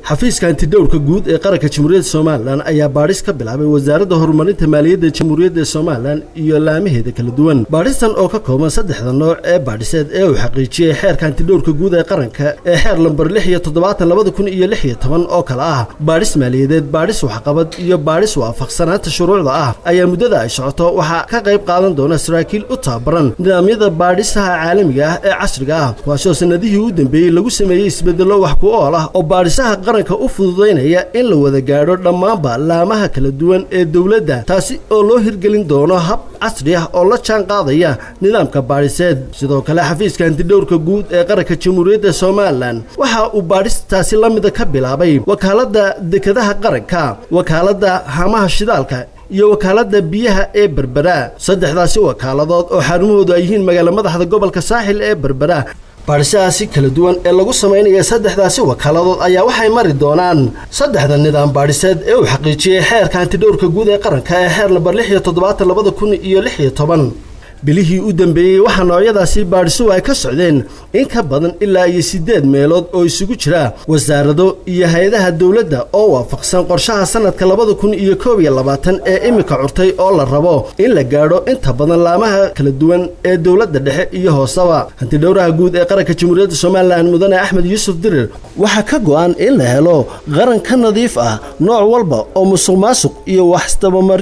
xafiiska antidhowrka guud ee qaranka jamhuuriyadda somalilan ayaa baadhis ka bilaabay wasaaradda horumarinta maaliyadda jamhuuriyadda somalilan iyo laamaheeda kala duwan baadhistan oo ka kooban saddexda nooc ee baadhiseed ee uu xaqiijiyey xeerka antidhowrka guud ee qaranka ee xeer lambar lix iyo toddobaatan labada kun iyo lix iyo toban oo kale ah baadhis maaliyadeed baadhis waxqabad iyo baadhis waafaqsanaanta shuruucda ah ayaa muddada ay socoto waxaa ka qayb qaadan doona saraakiil u tababaran nidaamyada baadhisaha caalamiga ah ee casriga ah kuwaasoo sanadihii u dambeeyey lagu sameeyey isbedello wax ku ool ah oo baadhisaha qaranka u fududaynaya in la wada gaadho dhammaanba laamaha kala duwan ee dowladda taasi oo loo hirgelin doono hab casri ah oo la jaan qaadaya nidaamka baadhiseed sidoo kale xafiiska antidhowrka guud ee qaranka jamhuuriyadda somalilan waxa uu baadhistaasi la mida ka bilaabay wakaaladda dekadaha qaranka wakaaladda hamaha shidaalka iyo wakaaladda biyaha ee berbera saddexdaasi wakaaladood oo xarumahoodu ay yihiin magaala madaxda gobolka saaxil ee berbera baadhisahaasi kala duwan ee lagu samaynaya saddexdaasi wakaaladood ayaa waxay mari doonaan saddexda nidaam baadhiseed ee uu xaqiijiyey xeerka antidhowrka guud ee qaranka ee xeer lambar lix iyo toddobaatan labada kun iyo lix iyo toban bilihii u dambeeyey waxaa noocyadaasi baadhisuhu ay ka socdeen in ka badan ilaa iyo siddeed meelood oo isugu jira wasaarado iyo hay-adaha dowladda oo waafaqsan qorshaha sanadka labada kun iyo koob iyo labaatan ee iminka curtay oo la rabo in la gaadho inta badan laamaha kala duwan ee dowladda dhexe iyo hooseba hantidhowraha guud ee qaranka jamhuuriyadda somalilan mudane axmed yuusuf dirir waxaa ka go-an in la helo qaran ka nadiif ah nooc walba oo musuq maasuq iyo waxstabamar